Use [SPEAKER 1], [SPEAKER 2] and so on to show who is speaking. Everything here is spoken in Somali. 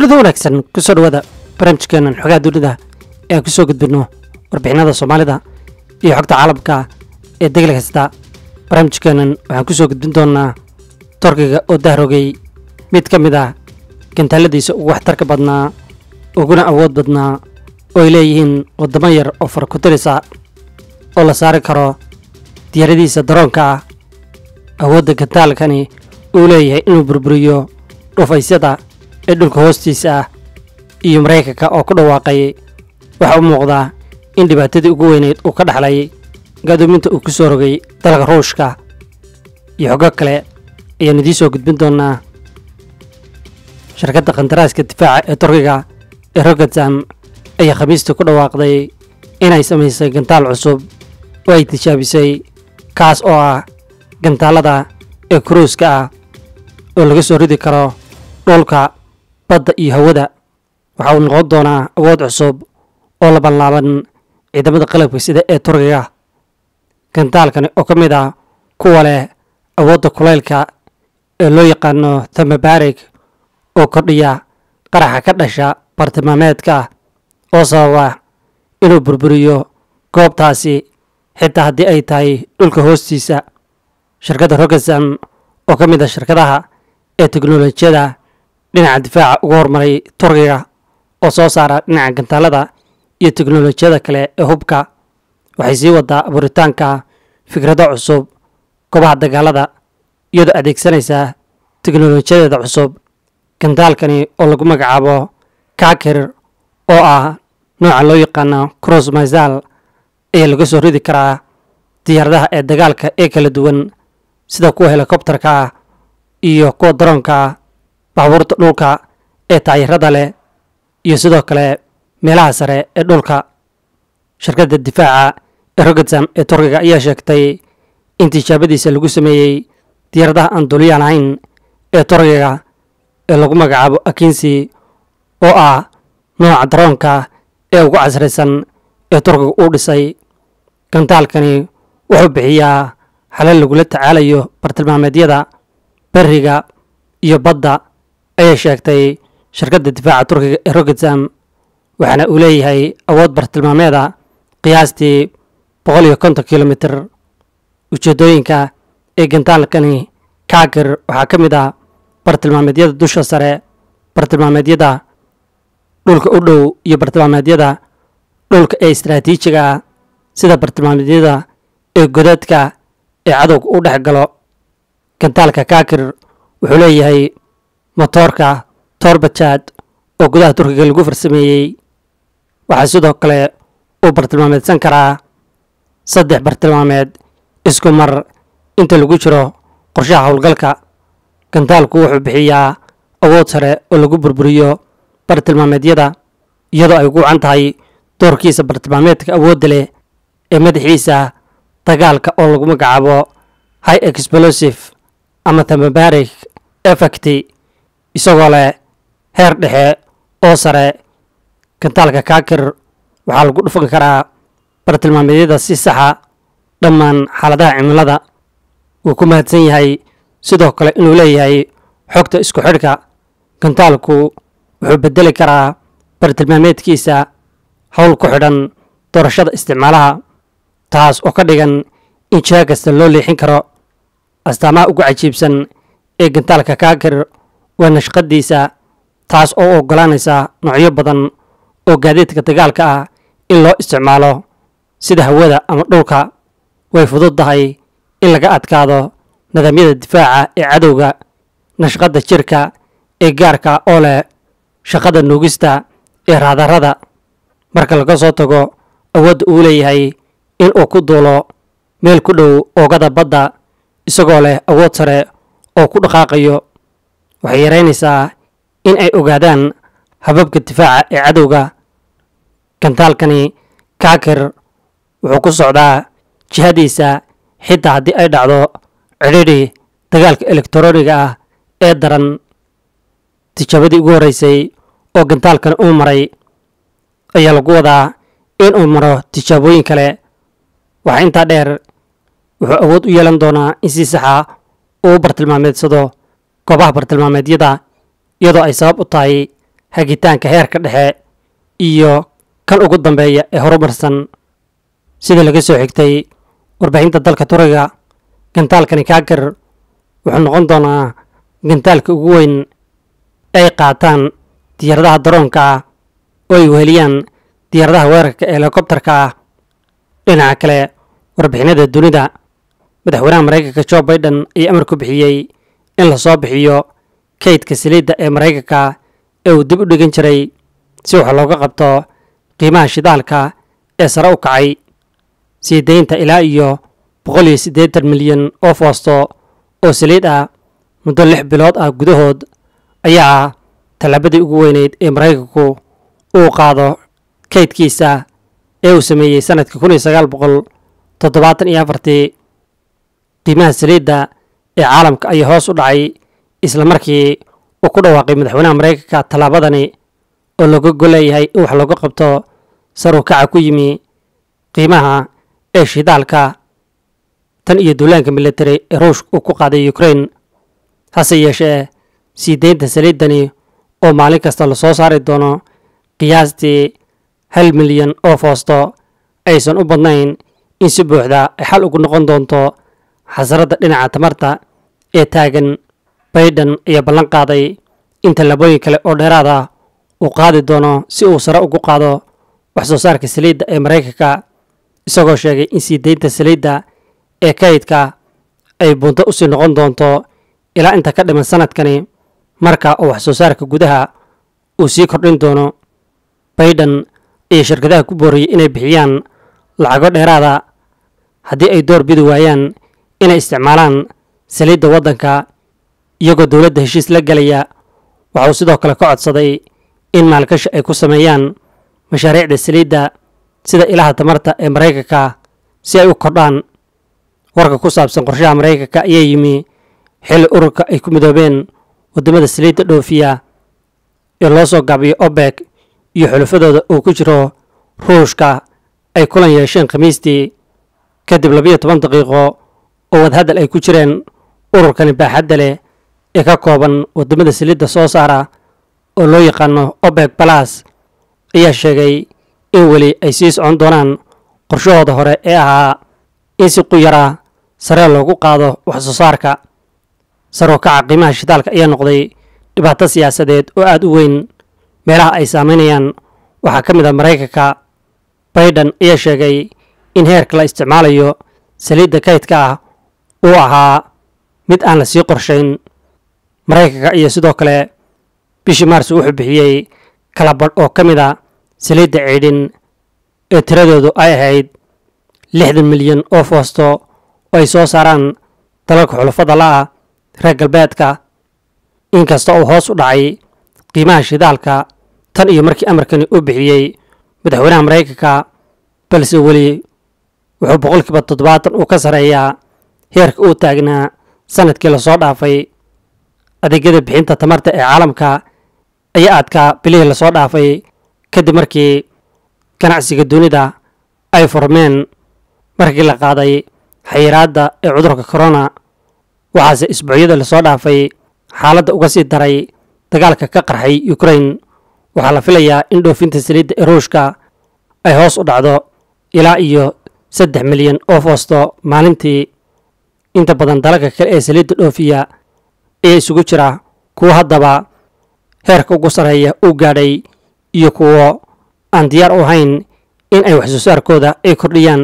[SPEAKER 1] kulida wanaagsan kusoo dhawaada barnaamijkeenan xogaha dunida ee aan kusoo gudbinno warbixinada soomaalida iyo xogta caalamka ee degel kasta barnaamijkeenan waxaan kusoo gudbin doonaa torkiga oo dahrogay mid ka mid ah gantaaladiisa ugu waxtarka badnaa uguna awood badnaa oo ay leeyihiin waddamo yar oo fara ku tirisa oo la saari karo diyaaradiisa daroonka ah awoodda gantaalkani uu leeyahay inuu burburiyo dhufaysyada ee dhulka hoostiisa ah iyo maraykanka oo ku dhawaaqay waxaa u muuqdaa in dhibaatadii ugu weyneyd uu ka dhaxlay gadoominta uu ku soo rogay dalka ruushka iyo xogo kale ayaan idiin soo gudbin doonaa shirkadda khandaraaska difaaca ee turkiga ee rogatam ayaa khamiistii ku dhawaaqday inay samaysay gantaal cusub oo ay tijaabisay kaas oo ah gantaalada ee kuruuska ah oo laga soo ridi karo dhulka badda iyo hawada waxa uu noqon doonaa awood cusub oo labanlaaban ciidamada qalabka sida ee turkiga gantaalkani oo ka mid ah kuwa leh awoodda kulaylka ee loo yaqaano tamabarig oo kordhiya qaraxa ka dhasha bartilmaameedka oo sababa inuu burburiyo goobtaasi xitaa haddii ay tahay dhulka hoostiisa shirkadda rogasam oo ka mid ah shirkadaha ee teknolojiyada dhinaca difaaca ugu horumaray turkiga oo soo saara dhinaca gantaalada iyo teknolojiyada kale ee hubka waxay sii wadaa abuuritaanka fikrado cusub goobaha dagaalada iyadoo adeegsanaysa teknolojiyadeeda cusub gantaalkani oo lagu magacaabo kakir oo ah nooca loo yaqaano cross misal ayaa laga soo ridi karaa diyaaradaha ee dagaalka ee kala duwan sida kuwa helikobtarka ah iyo kuwa daroonka ah baabuurta dhulka ee taayirada leh iyo sidoo kale meelaha sare ee dhulka shirkadda difaaca ee rogatam ee turkiga ayaa sheegtay in tijaabadiisa lagu sameeyey diyaaradaha aan duliya lahayn ee turkiga ee lagu magacaabo akinsi oo ah nooca daroonka ee ugu casraysan ee turkiga uu dhisay gantaalkani wuxuu bixiyaa xalal lagula tacaalayo bartilmaameedyada beriga iyo badda ayay sheegtay shirkadda difaaca turkiga ee rogatam waxaana uu leeyahay awood bartilmaameeda qiyaastii boqol iyo konton kilomitir ujeeddooyinka ee gantaalkani kaakir waxaa ka mid ah bartilmaameedyada dusha sare bartilmaameedyada dhulka u dhow iyo bartilmaameedyada dhulka ee istaraatiijiga ah sida bartilmaameedyada ee godadka ee cadowga u dhex galo gantaalka kaakir wuxuu leeyahay motoorka torbajad oo gudaha turkiga lagu farsameeyey waxaa sidoo kale uu bartilmaameedsan karaa saddex bartilmaameed isku mar inta lagu jiro qorshaha howlgalka gantaalku wuxuu bixiyaa awood sare oo lagu burburiyo bartilmaameedyada iyadoo ay ugu wacan tahay doorkiisa bartilmaameedka awoodda leh ee madaxiisa dagaalka oo lagu magacaabo high explosive ama tamabarik effecti isagoo leh heer dhexe oo sare gantaalka kaakir waxaa lagu dhufan karaa bartilmaameedyada si saxa dhammaan xaaladaha cimilada wuu ku mahadsan yahay sidoo kale inuu leeyahay xogta isku xidhka gantaalku wuxuu bedeli karaa bartilmaameedkiisa howl ku xidhan doorashada isticmaalaha taas oo ka dhigan in jiha kasta loo leexin karo astaamaha ugu cajiibsan ee gantaalka kaakir waa nashqadiisa taas oo u oggolaanaysa noocyo badan oo gaadiidka dagaalka ah in loo isticmaalo sida hawada ama dhulka way fududdahay in laga adkaado nidaamyada difaaca ee cadowga nashqadda jirka ee gaarka oo leh shaqada nuugista ee raadarada marka laga soo tago awoodda uu leeyahay in uu ku duulo meel ku dhow oogada badda isagoo leh awood sare oo ku dhaqaaqayo waxay yaraynaysaa in ay ogaadaan hababka difaaca ee cadowga gantaalkani kaakir wuxuu ku socdaa jihadiisa xitaa haddii ay dhacdo cidhidhi dagaalka elektroniga ah ee daran tijaabadii ugu horreysay oo gantaalkani uu maray ayaa lagu wadaa in uu maro tijaabooyin kale waxaa intaa dheer wuxuu awood u yeelan doonaa in si saxa uu bartilmaameedsado goobaha bartilmaameedyada iyadoo ay sabab u tahay hagitaanka heerka dhexe iyo kan ugu dambeeya ee horumarsan sida laga soo xigtay warbixinta dalka turiga gantaalkani kaagar wuxuu noqon doonaa gantaalka ugu weyn ay qaataan diyaaradaha daroonka ah oo ay weheliyaan diyaaradaha weerarka ee helikobtarka ah dhinaca kale warbixinada dunida madaxweynaha maraykanka jo baiden ayaa amar ku bixiyey in lasoo bixiyo kaydka saliidda ee maraykanka ee uu dib u dhigan jiray si wax looga qabto qiimaha shidaalka ee sare u kacay sii daynta ilaa iyo boqol iyo siddeetan milyan oo foosto oo saliid ah muddo lix bilood ah gudahood ayaa ah tallaabadii ugu weyneyd ee maraykanku uu qaado kaydkiisa ee uu sameeyey sanadkii kun iyo sagaal boqol toddobaatan iyo afartii qiimaha saliidda ee caalamka ayaa hoos u dhacay isla markii uu ku dhawaaqay madaxweynaha maraykanka tallaabadani oo looga goleeyahay in wax looga qabto saruu kaca ku yimi qiimaha ee shidaalka tan iyo duulaanka military ee ruushka uu ku qaaday ukraine hase yeeshee sii deynta saliiddani oo maalin kasta lasoo saari doono qiyaastii hal milyan oo foosto aysan u badnayn in si buuxda ay xal ugu noqon doonto xasaradda dhinaca tamarta ee taagan baiden ayaa ballan qaaday in tallaabooyin kale oo dheeraad ah uu qaadi doono si uu sare ugu qaado wax soo saarka saliidda ee maraykanka isagoo sheegay in sii deynta saliidda ee kaydka ay bunto usii noqon doonto ilaa inta ka dhiman sanadkani marka uu wax soo saarka gudaha uu sii kordhin doono baiden ayaa shirkadaha ku booriyey inay bixiyaan lacago dheeraada haddii ay door bidi waayaan inay isticmaalaan saliidda waddanka iyagoo dowladda heshiis la gelaya waxauu sidoo kale ka codsaday in maalgashi ay ku sameeyaan mashaariicda saliidda sida ilaha tamarta ee maraykanka si ay u kordhaan warka ku saabsan qorshaha maraykanka ayaa yimi xilli ururka ay ku midoobeen waddamada saliidda dhoofiya ee loo soo gaabiyo obek iyo xulafadooda uu ku jiro ruushka ay kulan yeesheen khamiistii kadib labiyo toban daqiiqo oo wadahadal ay ku jireen ururkani baaxadda leh ee ka kooban waddamada saliidda soo saara oo loo yaqaano obek balas ayaa sheegay in weli ay sii socon doonaan qorshahooda hore ee ahaa in si quyara saree loogu qaado wax soo saarka saroo kaca qiimaha shidaalka ayaa noqday dhibaato siyaasadeed oo aada u weyn meelaha ay saameynayaan waxaa ka mid a maraykanka baiden ayaa sheegay in heerka la isticmaalayo saliidda kaydka ah uu ahaa mid aan la sii qorshayn maraykanka iyo sidoo kale bishii maars wuxuu bixiyey kala badh oo ka mid a saliidda ciidhin ee tiradoodu ay ahayd lixdan milyan oo foosto oo ay soo saaraan dalalka xulafada la'ah reer galbeedka inkasta uu hoos u dhacay qiimaha shidaalka tan iyo markii amarkani uu bixiyey madaxweynaha maraykanka balse weli wuxuu boqolkiiba toddobaatan uu ka sarreeyaa heerka uu taagnaa sanadkii lasoo dhaafay adeegyada bixinta tamarta ee caalamka ayaa adkaa bilihii lasoo dhaafay kadib markii ganacsiga dunida ay furmeen markii la qaaday xayiraadda ee cudurka corona waxaase isbuucyada lasoo dhaafay xaaladda uga sii daray dagaalka ka qarxay ukraine waxaa la filayaa in dhoofinta saliidda ee ruushka ay hoos u dhacdo ilaa iyo saddex milyan oo foosto maalintii inta badan dalalka kale ee saliidda dhoofiya ayaa isugu jira kuwo haddaba heerka ugu sarreeya uu gaadhay iyo kuwo aan diyaar u ahayn in ay wax soo saarkooda ay kordhiyaan